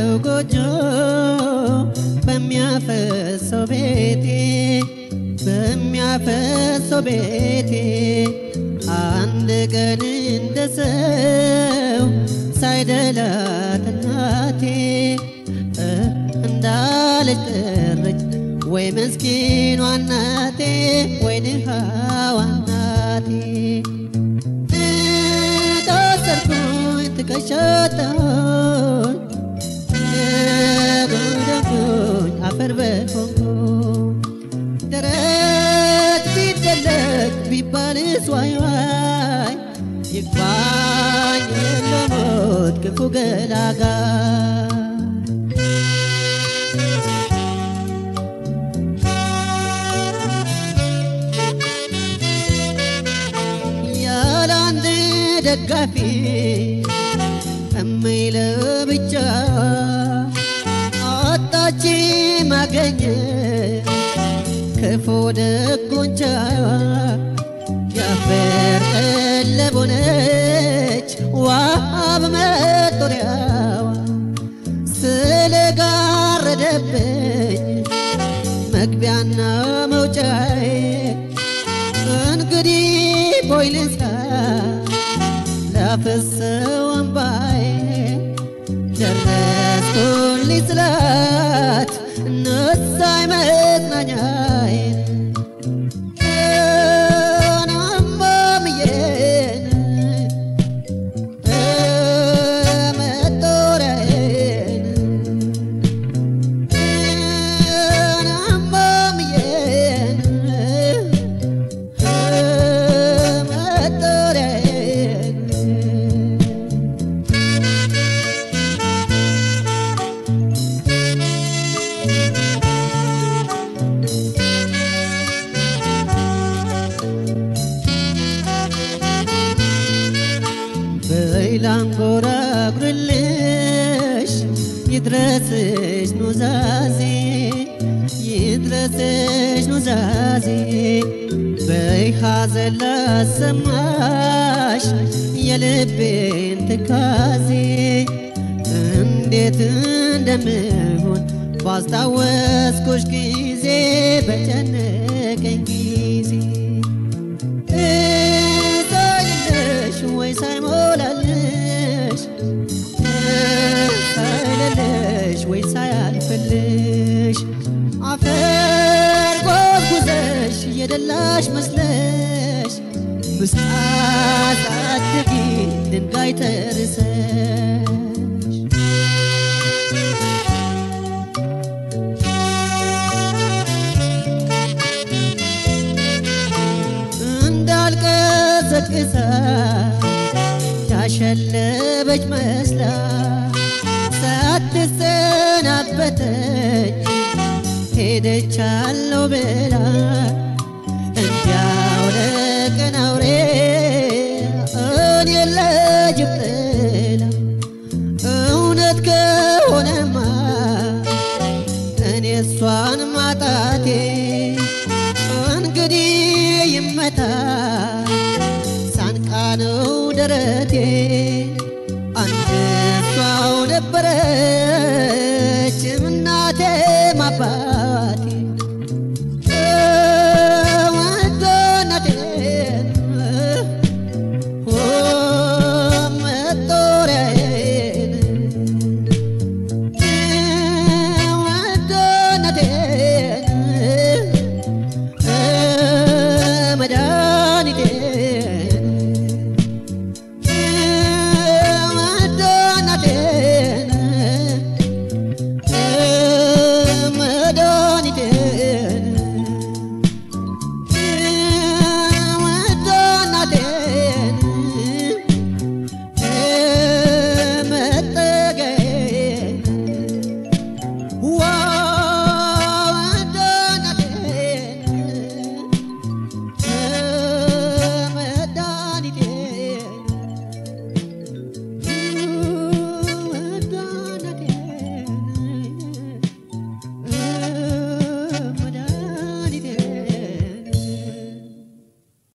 ጎጆ በሚያፈሰው ቤቴ በሚያፈሰው ቤቴ አንድ ቀን እንደ ሰው ሳይደላት እናቴ እንዳለች ቀረች ወይ ምስኪኗ እናቴ ወይ ድሃዋ እናቴ ታሰርኩኝ ትከሻታኝ ጎደኩኝ አፈር በሆንኩኝ ደረት ቢደለቅ ቢባልስ ዋይ ዋይ ይግባኝ ለሞት ክፉ ገላጋይ ያለ አንድ ደጋፊ እምይለ ብቻ አጣች ማገኘ ክፉ ደጎንቻ የአፈር ቀለብ ሆነች ዋብ መጦሪያዋ ስለጋረደብኝ መግቢያና መውጫዬ እንግዲህ ቦይ ልሳ ላፈሰው እምባዬ ደረስኩልኝ ስላት ነሳኝ መጽናኛዬ ናማምዬን መጦሪያዬን ናማምዬን በይላንጎራጉርልሽ ይድረስሽ ኑዛዜ ይድረስሽ ኑዛዜ በይ ሐዘን ላሰማሽ የልቤን ትካዜ እንዴት እንደምሆን ባስታወስኩሽ ጊዜ በጨነቀኝ ጊዜ ሳይልሽ ወይ ሳይሞላልሽ ሳይልልሽ ወይ ሳያልፍልሽ አፈር ጎዝጉዘሽ የደላሽ መስለሽ ምስጣት አድጊ ድንጋይ ተርሰሽ እንዳልቀዘቅዛ ያሸለበች መስላ ሳትሰናበተኝ ሄደቻለሁ ብላ እንዲያው ለቀን አውሬ እኔ ለጅብ ጥላ እውነት ከሆነማ እኔ እሷን ማጣቴ እንግዲህ ይመታ ሳንቃ ነው ደረቴ አንድ እሷው ነበረች እናቴ ማባ